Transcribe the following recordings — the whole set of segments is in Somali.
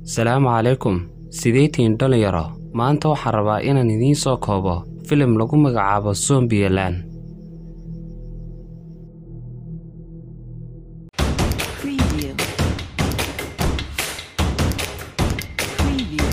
salaamu calaykum sideetiin dhalinyaro maanta waxaan rabaa inaan idiin soo koobo filim lagu magacaabo sombiyalan Preview. Preview.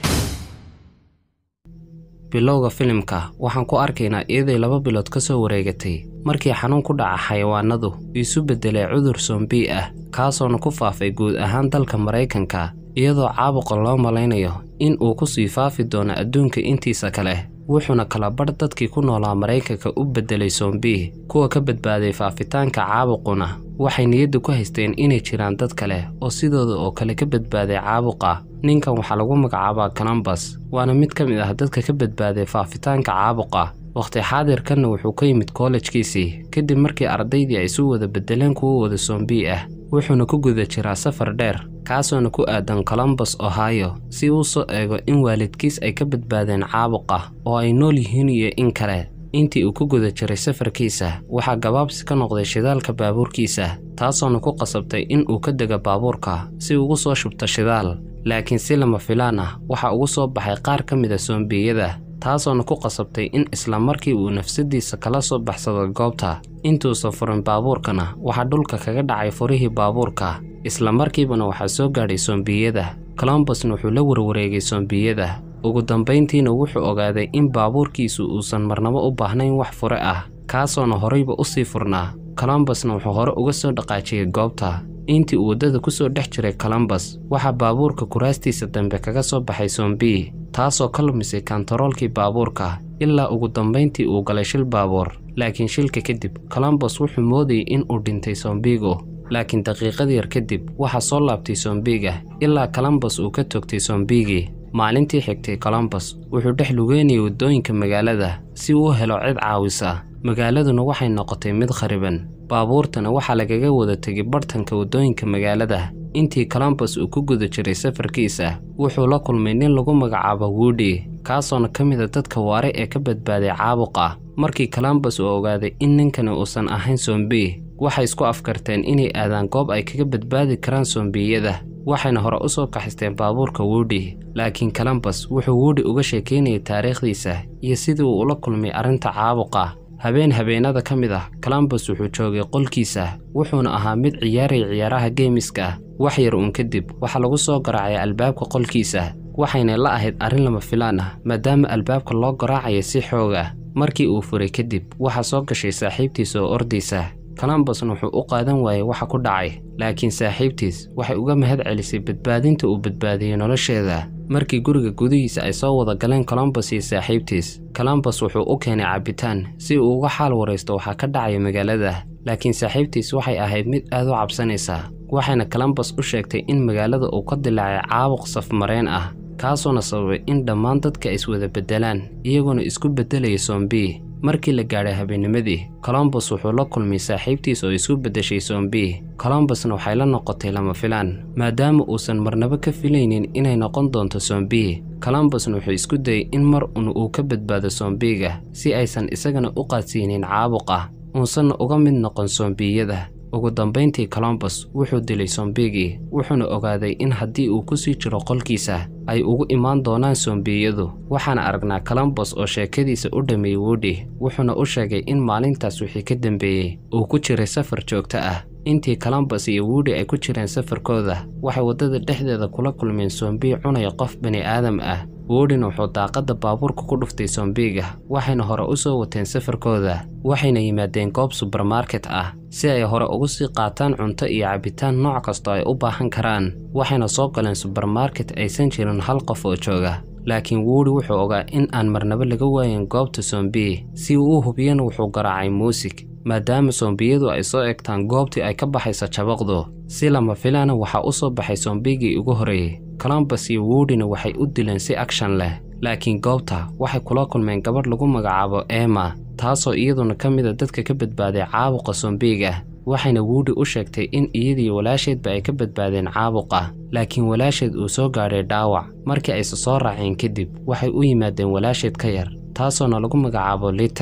bilowga filimka waxaan ku arkaynaa iyaday laba bilood ka soo wareegatay markii xanuun ku dhaca xayawaanadu isu beddelay cudur sombii ah kaasoona ku faafay guud ahaan dalka maraykanka iyadoo caabuqa loo malaynayo in uu ku sii faafi doono adduunka intiisa kale wuxuuna kala badh dadkii ku noolaa maraykanka u beddelay sombii kuwa ka badbaaday faafitaanka caabuquna waxay niyadda ku haysteen inay jiraan dad kale oo sidooda oo kale ka badbaaday caabuqa ninkan waxaa lagu magacaabaa columbus waana mid ka mid ah dadka ka badbaaday faafitaanka caabuqa wakhti xaadirkanna wuxuu ka yimid kollejkiisii kadib markii ardaydii ay isu wada beddeleen kuwo wada sombii ah wuxuuna ku guda jiraa safar dheer kaasoona ku aadan columbus ohio si uu soo eego in waalidkiis ay ka badbaadeen caabuqa oo ay nool yihiin iyo in kale intii uu ku guda jiray safarkiisa waxaa gabaabsi ka noqday shidaalka baabuurkiisa taasoona ku qasabtay in uu ka dego baabuurka si ugu soo shubto shidaal laakiin si lama filaan ah waxaa ugu soo baxay qaar ka mid a sombiyada taasoona ku qasabtay in isla markii uu nafsadiisa kala soo baxsado goobta intuusan furin baabuurkana waxaa dhulka kaga dhacay furihii baabuurka isla markiibana waxaa soo gaadhay sombiyada colombusna wuxuu la warwareegay sombiyada ugu dambayntiina wuxuu ogaaday in baabuurkiisu uusan marnabo u baahnayn wax fure ah kaasoona horayba u sii furnaa colombusna wuxuu hore uga soo dhaqaajiyey goobta intii uu waddada ku soo dhex jiray colombus waxaa baabuurka kuraastiisa dambe kaga soo baxay sombii taasoo ka lumisay kantaroolkii baabuurka ilaa ugu dambayntii uu galay shil baabuur laakiin shilka kadib colombus wuxuu moodayay in uu dhintay sombiigu laakiin daqiiqad yar kadib waxaa soo laabtay sombiiga ilaa colombus uu ka toogtay sombiigii maalintii xigtay colombus wuxuu dhex lugeynayay waddooyinka magaalada si uu u helo cid caawisa magaaladuna waxay noqotay mid khariban baabuurtana waxaa lagaga wada tegay bartanka waddooyinka magaalada intii colombus uu ku guda jiray safarkiisa wuxuu la kulmay nin lagu magacaabo woodi kaasoona ka mid a dadka waare ee ka badbaaday caabuqa markii colombus uu ogaaday in ninkani uusan ahayn sombii waxay isku afkarteen inay aadaan goob ay kaga badbaadi karaan sombiyada waxayna hore u soo kaxisteen baabuurka woodi laakiin colombus wuxuu woodi uga sheekaynayay taariikhdiisa iyo sidii uu ula kulmay arrinta caabuqa habeen habeenada ka mid ah colombus wuxuu joogay qolkiisa wuxuuna ahaa mid ciyaaraya ciyaaraha geemiska wax yar uun kadib waxaa lagu soo garaacay albaabka qolkiisa waxayna la ahayd arrin lama filaan ah maadaama albaabka loo garaacaya si xoog ah markii uu furay kadib waxaa soo gashay saaxiibtiisa oo ordaysa colombusna wuxuu u qaadan waayey waxa ku dhacay laakiin saaxiibtiis waxay uga mahad celisay badbaadinta uu badbaadiyey nolosheeda markii guriga gudihiisa ay soo wada galeen colombus iyo saaxiibtiis colombus wuxuu u keenay cabitaan si uu uga xaal waraysto waxaa ka dhacaya magaalada laakiin saaxiibtiis waxay ahayd mid aad u cabsanaysa waxayna colombus u sheegtay in magaalada uu ka dilaacay caabuq safmareen ah kaasoona sababay in dhammaan dadka ay iswada beddelaan iyagoona isku beddelaya sombii markii la gaadhay habeennimadii colombus wuxuu la kulmay saaxiibtiis oo isku beddeshay sombii colombusna waxay la noqotay lama filaan maadaama uusan marnabo ka filaynin inay noqon doonto sombii colombusna wuxuu isku dayay in mar un uu ka badbaado sombiiga si aysan isagana u qaadsiinin caabuqa uusanna uga mid noqon sombiyada ugu dambayntii colombus wuxuu dilay sombigii wuxuuna ogaaday in haddii uu ku sii jiro qolkiisa ay ugu imaan doonaan sombiyadu waxaana aragnaa colombus oo sheekadiisa u dhammeeyey woodi wuxuuna u sheegay in maalintaas wixii ka dambeeyey uu ku jiray safar joogto ah intii colombus iyo woodi ay ku jireen safarkooda waxay waddada dhexdeeda kula kulmeen sombii cunaya qof bani aadam ah woodina wuxuu daaqadda baabuurka ku dhuftay sombiiga waxayna hore u soo wateen safarkooda waxayna yimaadeen goob subermarket ah si ay hore ugu sii qaataan cunto iyo cabitaan nooc kastoo ay u baahan karaan waxayna soo galeen subermarket aysan jirin hal qof oo jooga laakiin woodi wuxuu ogaa in aan marnabo laga waayin goobta sombii si uu u hubiyana wuxuu garaacay muusig maadaama sombiyadu ay soo egtaan goobtii ay ka baxayso jabaqdu si lama filaana waxaa u soo baxay sombigii ugu horreeyey colombus iyo woodina waxay u dileen si agshan leh laakiin goobta waxay kula kulmeen gabadh lagu magacaabo emma taasoo iyaduna ka mid a dadka ka badbaaday caabuqa sombiiga waxayna woodi u sheegtay in iyadii walaasheedba ay ka badbaadeen caabuqa laakiin walaasheed uu soo gaadhay dhaawac markii ayse soo raaceen kadib waxay u yimaadeen walaasheed ka yar taasoona lagu magacaabo lital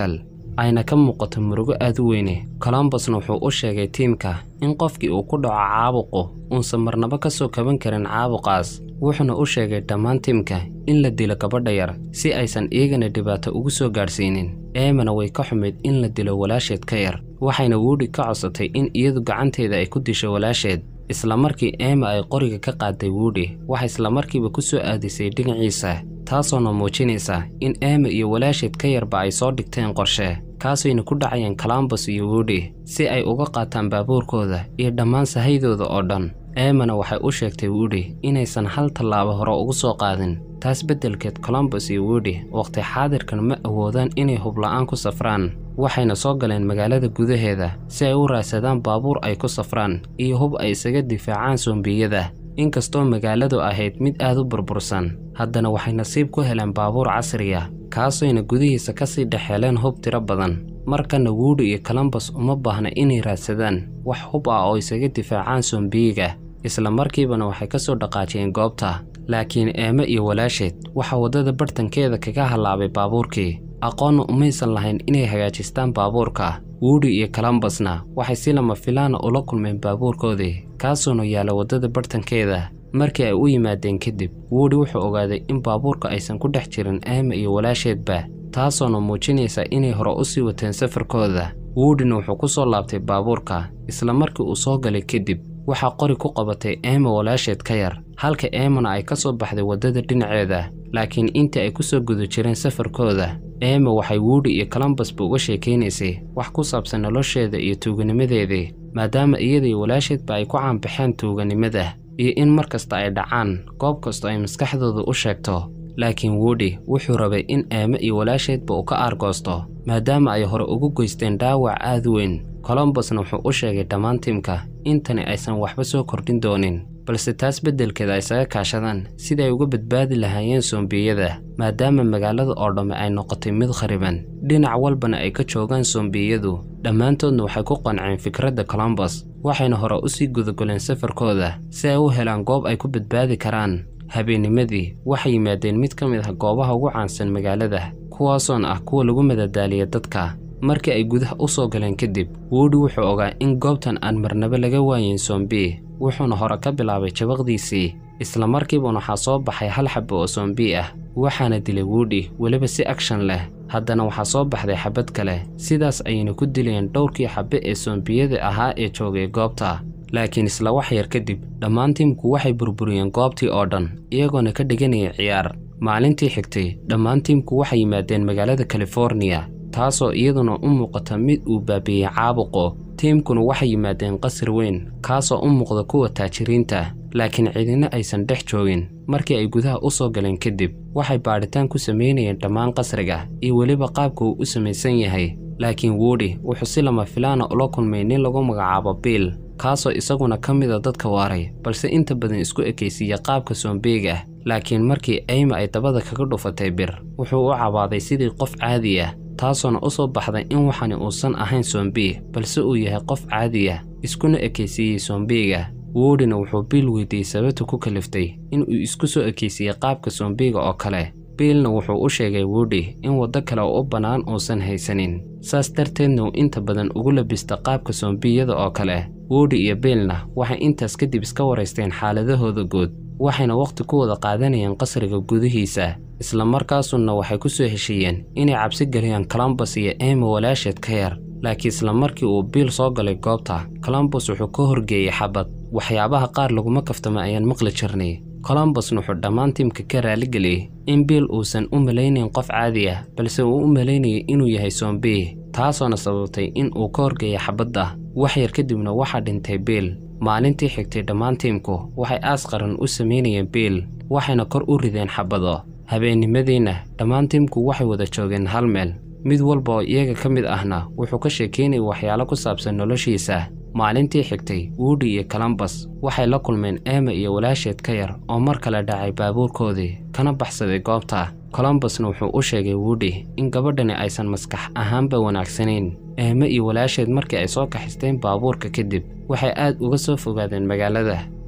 ayna ka muuqato murugo aad u weyne colombusna wuxuu u sheegay tiimka in qofkii uu ku dhaco caabuqu uusan marnaba ka soo kaban karin caabuqaas wuxuuna u sheegay dhammaan tiimka in la dilo gabadha yar si aysan iyagana dhibaato ugu soo gaadhsiinin eemana way ka xumayd in la dilo walaasheed ka yar waxayna wuudhi ka codsatay in iyadu gacanteeda ay ku disho walaasheed isla markii eema ay qoriga ka qaaday wuudhi waxay islamarkiiba ku soo aadisay dhinaciisa taasoona muujinaysa in eema iyo walaasheed ka yarba ay soo dhigteen qorshe kaasayna ku dhacayeen colombus iyo wuudhi si ay uga qaataan baabuurkooda iyo dhammaan sahaydooda oo dhan eemana waxay u sheegtay wuudhi inaysan hal tallaabo hore ugu soo qaadin taas beddelkeed colombus iyo wuudhi wakhti xaadirkan ma awoodaan inay hubla'aan ku safraan waxayna soo galeen magaalada gudaheeda si ay u raadsadaan baabuur ay ku safraan iyo hub ay isaga difaacaan sombiyada inkastoo magaaladu ahayd mid aad u burbursan haddana waxay nasiib ku heleen baabuur casriya kaasayna gudihiisa ka sii dhexeeleen hub tiro badan markana wuudhi iyo colombus uma baahna inay raadsadaan wax hub ah oo isaga difaacaan sombiyiga isla markiibana waxay ka soo dhaqaajiyeen goobta laakiin eeme iyo walaasheed waxaa waddada bartankeeda kaga hallaabay baabuurkii aqoonna umaysan lahayn inay hagaajistaan baabuurka wuudhi iyo colombusna waxay si lama filaana ula kulmeen baabuurkoodii kaasuuna yaalla waddada bartankeeda markii ay u yimaadeen kadib wuudhi wuxuu ogaaday in baabuurka aysan ku dhex jirin eema iyo walaasheedba taasoona muujinaysa inay hore u sii wateen safarkooda wuudhina wuxuu ku soo laabtay baabuurka isla markii uu soo galay kadib waxaa qori ku qabatay eema walaasheed ka yar halka eemana ay ka soo baxday waddada dhinaceeda laakiin intii ay ku soo guda jireen safarkooda eema waxay wuudhi iyo colombusba uga sheekaynaysay wax ku saabsan nolosheeda iyo tuuganimadeedii maadaama iyadii walaasheedba ay ku caanbaxeen tuuganimada iyo in mar kasta ay dhacaan goob kasta ay maskaxdooda u sheegto laakiin wuudhi wuxuu rabay in eeme iyo walaasheedba uu ka aargoosto maadaama ay hore ugu geysteen dhaawac aad weyn colombusna wuxuu u sheegay dhammaan tiimka intani aysan waxba soo kordhin doonin balse taas beddelkeeda ay isaga kaashadaan sidii ay uga badbaadi lahaayeen sombiyada maadaama magaalada oo dhamme ay noqotay mid khariban dhinac walbana ay ka joogaan sombiyadu dhammaantoodna waxay ku qanceen fikradda colombus waxayna hore u sii gudagoleen safarkooda si ay u helaan goob ay ku badbaadi karaan habeennimadii waxay yimaadeen mid ka mid ah goobaha ugu caansan magaalada kuwaasoon ah kuwa lagu madadaaliya dadka markii ay gudaha u soo galeen kadib wuudhi wuxuu ogaa in goobtan aan marnaba laga waayin sombi wuxuuna hore ka bilaabay jabaqdiisii isla markiibana waxaa soo baxay hal xabbo oo sombi ah waxaana dilay wuudhi weliba si agshan leh haddana waxaa soo baxday xabad kale sidaas ayayna ku dilayeen dhowrkii xabbe ee sombiyada ahaa ee joogay goobta laakiin isla wax yar kadib dhammaan tiimku waxay burburiyeen goobtii oo dhan iyagoona ka dhiganaya ciyaar maalintii xigtay dhammaan tiimku waxay yimaadeen magaalada californiya taasoo iyaduna u muuqata mid uu baabiiyey caabuqo tiimkuna waxay yimaadeen qasar weyn kaasoo u muuqda kuwa taajiriinta laakiin cidina aysan dhex joogin markii ay gudaha u soo galeen kadib waxay baadhitaan ku samaynayeen dhammaan qasriga iyo weliba qaabka uu u samaysan yahay laakiin wuudhi wuxuu si lama filaana ula kulmay nin lagu magacaabo biil kaasoo isaguna ka mida dadka waaray balse inta badan isku ekaysiiya qaabka soombeega laakiin markii ayma ay dabada kaga dhufatay bir wuxuu u cabaaday sidii qof caadi ah taasoona u soo baxday in waxani uusan ahayn soombi balse uu yahay qof caadi ah iskuna ekaysiiyey soombiga wuudhina wuxuu biil weydiiyey sababta ku kaliftay inuu isku soo ekaysiiyey qaabka soombiga oo kale biilna wuxuu u sheegay wuudhi in waddo kale oo u bannaan uusan haysanin saas darteedna uu inta badan ugu labista qaabka soombiyada oo kale wuudhi iyo biilna waxay intaas kadib iska waraysteen xaaladahooda guud waxayna wakhti ku wada qaadanayeen qasriga gudihiisa isla markaasuna waxay ku soo heshiiyeen inay cabsi geliyaan colombus iyo ema walaasheed ka yar laakiin isla markii uu biil soo galay goobta colombus wuxuu ka horgeeyey xabad waxyaabaha qaar laguma kaftama ayaan maqli jirnay colombusna wuxuu dhammaan tiimka ka raaligeliyey in biil uusan u malaynayn qof caadi ah balse uu u malaynayay inuu yahay soombi taasoona sababtay in uu ka horgeeya xabadda wax yar kadibna waxaa dhintay biil maalintii xigtay dhammaan tiimku waxay aas qaran u samaynayeen biil waxayna kor u rideen xabado habeennimadiinna dhammaan tiimku waxay wada joogeen hal meel mid walba oo iyaga ka mid ahna wuxuu ka sheekaynayay waxyaalo ku saabsan noloshiisa maalintii xigtay wuudhi iyo colombus waxay la kulmeen ema iyo walaasheed ka yar oo mar kale dhacay baabuurkoodii kana baxsaday goobta colombusna wuxuu u sheegay wuudhi in gabadhani aysan maskax ahaanba wanaagsanayn eeme iyo walaasheed markii ay soo kaxisteen baabuurka kadib waxay aad uga soo fogaadeen magaalada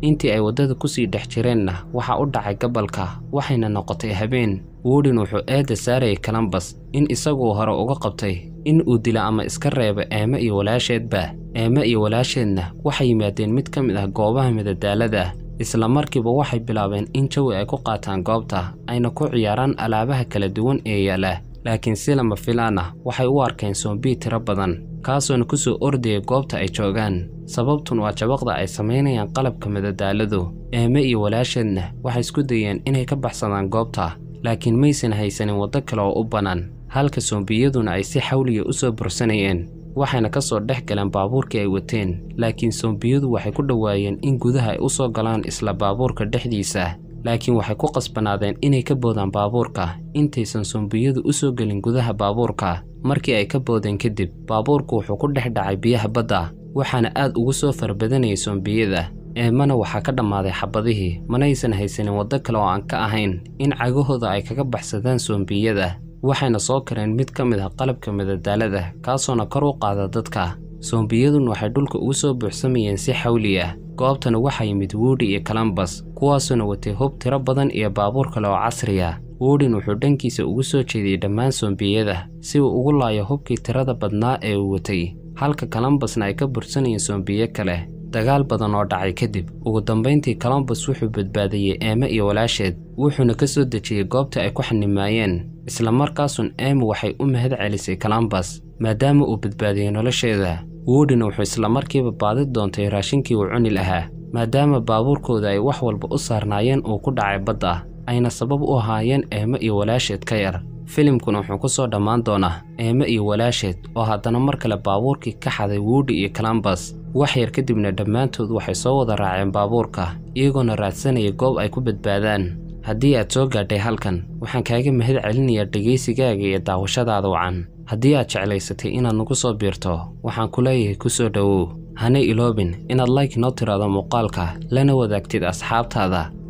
intii ay waddada kusii dhex jireenna waxaa u dhacay gabalka waxayna noqotay habeen woodin wuxuu eedda saarayay kalambas in isaguu hore uga qabtay in uu dila ama iska reebo eeme iyo walaasheedba eeme iyo walaasheedna waxay yimaadeen mid ka mid ah goobaha midadaalada isla markiiba waxay bilaabeen in jawi ay ku qaataan goobta ayna ku ciyaaraan alaabaha kala duwan ee yaala laakiin si lama filaan ah waxay u arkeen soombii tiro badan kaasoona ku soo ordaya goobta ay joogaan sababtun waa jabaqda ay samaynayaan qalabka madadaaladu eeme iyo walaasheedna waxay isku dayeen inay ka baxsadaan goobta laakiin maysan haysanin waddo kale oo u bannaan halka sombiyaduna ay si xawliya u soo bursanayeen waxayna ka soo dhex galeen baabuurkii ay wateen laakiin sombiyadu waxay ku dhowaayeen in gudaha ay u soo galaan isla baabuurka dhexdiisa laakiin waxay ku qasbanaadeen inay ka boodaan baabuurka intaysan sombiyadu u soo gelin gudaha baabuurka markii ay ka boodeen kadib baabuurku wuxuu ku dhex dhacay biyaha badda waxaana aad ugu soo farabadanayay sombiyada eemana waxaa ka dhammaaday xabadihii manaysan haysanin waddo kale oo aan ka ahayn in cagahooda ay kaga baxsadaan sombiyada waxayna soo kareen mid ka mid ah qalabka madadaalada kaasoona kor u qaada dadka sombiyadun waxay dhulka ugu soo buuxsamayeen si xawli ah goobtana waxaa yimid woodi iyo kalambas kuwaasuna watay hub tiro badan iyo baabuur kale oo casri ah woodin wuxuu dhankiisa ugu soo jeediyey dhammaan sombiyada si uu ugu laayo hubkii tirada badnaa ee uu watay halka kalambasna ay ka bursanayeen sombiyo kale dagaal badan oo dhacay kadib ugu dambayntii colombus wuxuu badbaadiyey eeme iyo walaasheed wuxuuna ka soo dejiyey goobta ay ku xanimaayeen isla markaasun eeme waxay u mahad celisay colombus maadaama uu badbaadiyey nolosheeda woodina wuxuu isla markiiba baadi doontay raashinkii uu cuni lahaa maadaama baabuurkooda ay wax walba u saarnaayeen uu ku dhacay badda ayna sabab u ahaayeen eeme iyo walaasheed ka yar filimkuna wuxuu ku soo dhammaan doonaa eeme iyo walaasheed oo haddana mar kale baabuurkii ka xaday woodi iyo colombus wax yar kadibna dhammaantood waxay soo wada raaceen baabuurka iyagoona raadsanaya goob ay ku badbaadaan haddii aad soo gaadhay halkan waxaan kaaga mahad celinayaa dhegaysigaaga iyo daawashadaada wacan haddii aad jeclaysatay inaad nagu soo biirto waxaan ku leeyahay ku soo dhowow hana iloobin inaad like noo tiraado muuqaalka lana wadaagtid asxaabtaada